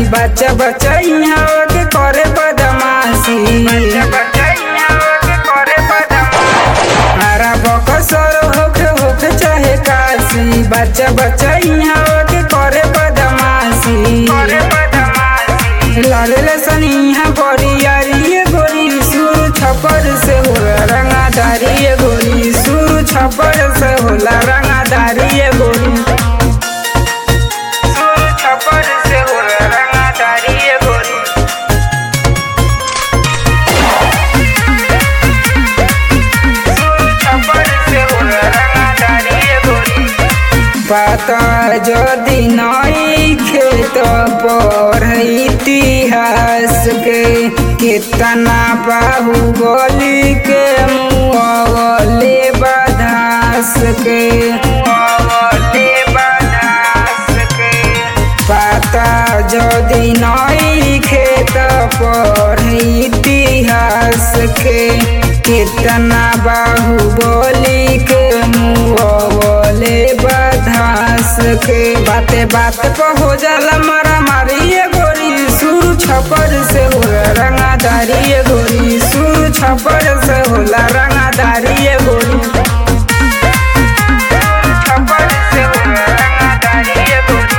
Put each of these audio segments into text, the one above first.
बच्चा बच्चा यहाँ के करे बदमाशी हरा बकसर होके होके चाहे काशी बच्चा बच्चा यहाँ के करे बदमाशी लाल सनी यहाँ बड़ी यारी ये गोरी सुर छपर से होला रंगादारी ये गोरी सुर छपर से होला रंगादारी ये गोरी सुर छपर से होला रंगादारी ये गोरी पता যদি নই खेत पर इतिहास के कितना बाहुबली के मुआवले बधास के मुआवले बधास के पता যদি নই खेत पर इतिहास के कितना बाहुबली के मुआवले बधास के बाते बात पर हो जाला मारा मारी ये गोरी सुर छपर से होला रंगादारी ये गोरी सुर छपर से होला रंगादारी ये गोरी छपर से होला रंगादारी ये गोरी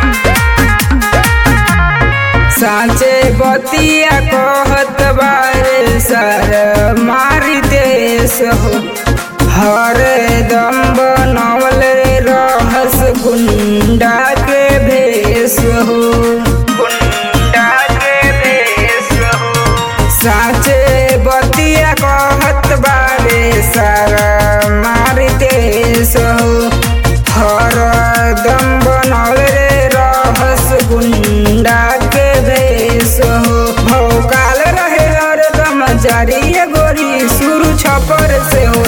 साँचे बतिया कहत बारे सर मारी देश हो हर दम बनवल रहस गुंडा के भेष हो गुंडा के भेष हो साँचे बतिया कहत बारे सर मारी देश हो हर दम बनवल रहस गुंडा के भेष हो भौकाल रहे हरदम जारी ये गोरी सुर छपर से हो